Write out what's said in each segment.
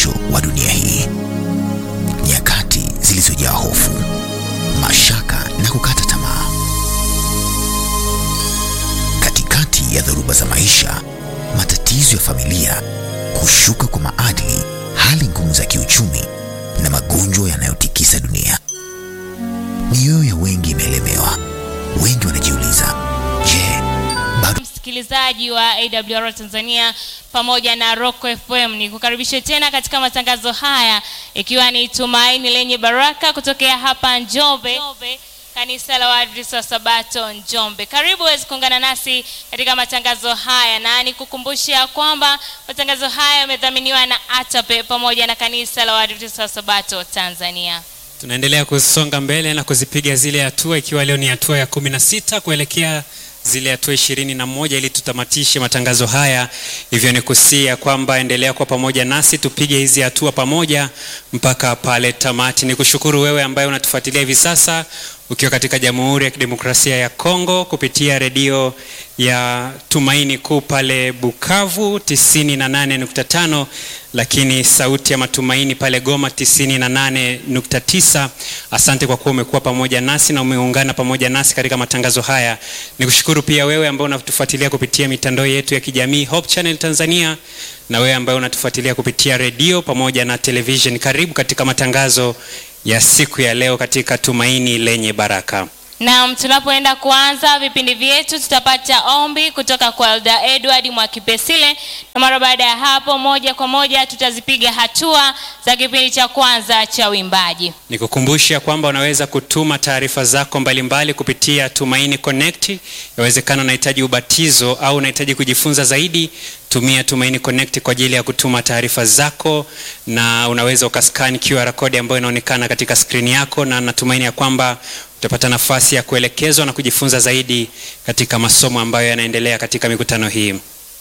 mwisho wa dunia hii, nyakati zilizojaa hofu, mashaka na kukata tamaa. Katikati ya dhoruba za maisha, matatizo ya familia, kushuka kwa maadili, hali ngumu za kiuchumi na magonjwa yanayotikisa dunia, mioyo ya wengi imeelemewa. Wengi wanajiuliza, je, bado msikilizaji wa AWR Tanzania pamoja na Rock FM ni kukaribisha tena katika matangazo haya ikiwa ni tumaini lenye baraka kutokea hapa Njombe kanisa la Waadventista wa Sabato Njombe. Karibu uweze kuungana nasi katika matangazo haya, na nikukumbusha kwamba matangazo haya yamedhaminiwa na ATAPE pamoja na kanisa la Waadventista wa Sabato Tanzania. Tunaendelea kusonga mbele na kuzipiga zile hatua, ikiwa leo ni hatua ya kumi na sita kuelekea zile hatua ishirini na moja ili tutamatishe matangazo haya. Hivyo ni kusia kwamba endelea kwa pamoja nasi tupige hizi hatua pamoja mpaka pale tamati. Ni kushukuru wewe ambaye unatufuatilia hivi sasa ukiwa katika Jamhuri ya Kidemokrasia ya Kongo kupitia redio ya Tumaini Kuu pale Bukavu 98.5, lakini sauti ya matumaini pale Goma 98.9. Asante kwa kuwa umekuwa pamoja nasi na umeungana pamoja nasi katika matangazo haya. Nikushukuru pia wewe ambaye unatufuatilia kupitia mitandao yetu ya kijamii Hope Channel Tanzania na wewe ambaye unatufuatilia kupitia redio pamoja na television. Karibu katika matangazo ya siku ya leo katika Tumaini lenye Baraka. Naam, tunapoenda kuanza vipindi vyetu tutapata ombi kutoka kwa Elda Edward Mwakipesile, na mara baada ya hapo moja kwa moja tutazipiga hatua za kipindi cha kwanza cha uimbaji. Nikukumbusha kwamba unaweza kutuma taarifa zako mbalimbali kupitia Tumaini Connect. Yawezekana unahitaji ubatizo au unahitaji kujifunza zaidi, tumia Tumaini Connect kwa ajili ya kutuma taarifa zako, na unaweza ukascan QR code ambayo inaonekana katika skrini yako, na natumaini ya kwamba utapata nafasi ya kuelekezwa na kujifunza zaidi katika masomo ambayo yanaendelea katika mikutano hii.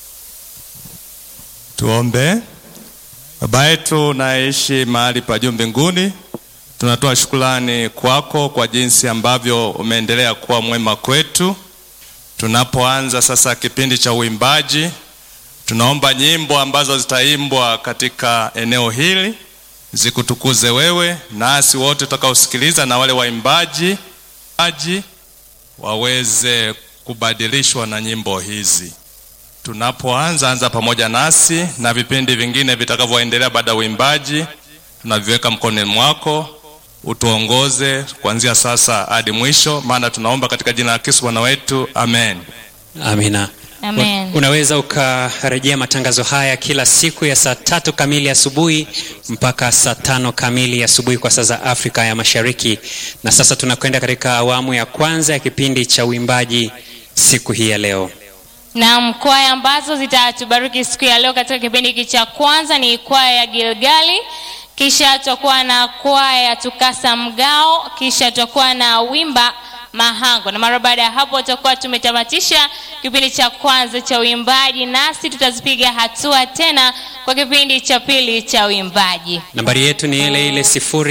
Tuombe. Baba yetu unaishi mahali pa juu mbinguni, tunatoa shukrani kwako kwa jinsi ambavyo umeendelea kuwa mwema kwetu. Tunapoanza sasa kipindi cha uimbaji, tunaomba nyimbo ambazo zitaimbwa katika eneo hili zikutukuze wewe, nasi wote tutakaosikiliza na wale waimbaji aji waweze kubadilishwa na nyimbo hizi. Tunapoanza anza pamoja nasi na vipindi vingine vitakavyoendelea baada ya uimbaji, tunaviweka mkononi mwako, utuongoze kuanzia sasa hadi mwisho, maana tunaomba katika jina la Kristo Bwana wetu, amen. Amina. Amen. Unaweza ukarejea matangazo haya kila siku ya saa tatu kamili asubuhi mpaka saa tano kamili asubuhi kwa saa za Afrika ya Mashariki. Na sasa tunakwenda katika awamu ya kwanza ya kipindi cha uimbaji siku hii ya leo. Naam, kwaya ambazo zitatubariki siku ya leo katika kipindi hiki cha kwanza ni kwaya ya Gilgali, kisha tutakuwa na kwaya ya Tukasa Mgao, kisha tutakuwa na wimba Mahango, na mara baada ya hapo tutakuwa tumetamatisha kipindi cha kwanza cha uimbaji, nasi tutazipiga hatua tena kwa kipindi cha pili cha uimbaji. Nambari yetu ni ile ile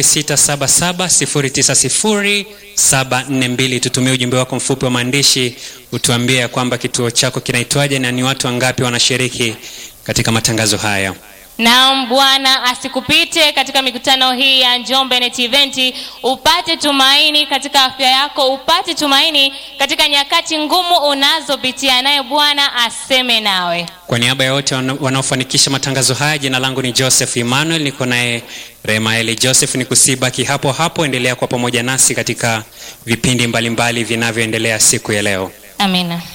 0677090742. Tutumie ujumbe wako mfupi wa maandishi, utuambie ya kwamba kituo chako kinaitwaje na ni watu wangapi wanashiriki katika matangazo haya. Naam, Bwana asikupite katika mikutano hii ya Njombe Net Event, upate tumaini katika afya yako, upate tumaini katika nyakati ngumu unazopitia, naye Bwana aseme nawe. Kwa niaba ya wote wana- wanaofanikisha matangazo haya, jina langu ni Joseph Emmanuel, niko naye Remaeli Joseph. Ni kusibaki hapo hapo, endelea kwa pamoja nasi katika vipindi mbalimbali vinavyoendelea siku ya leo. Amina.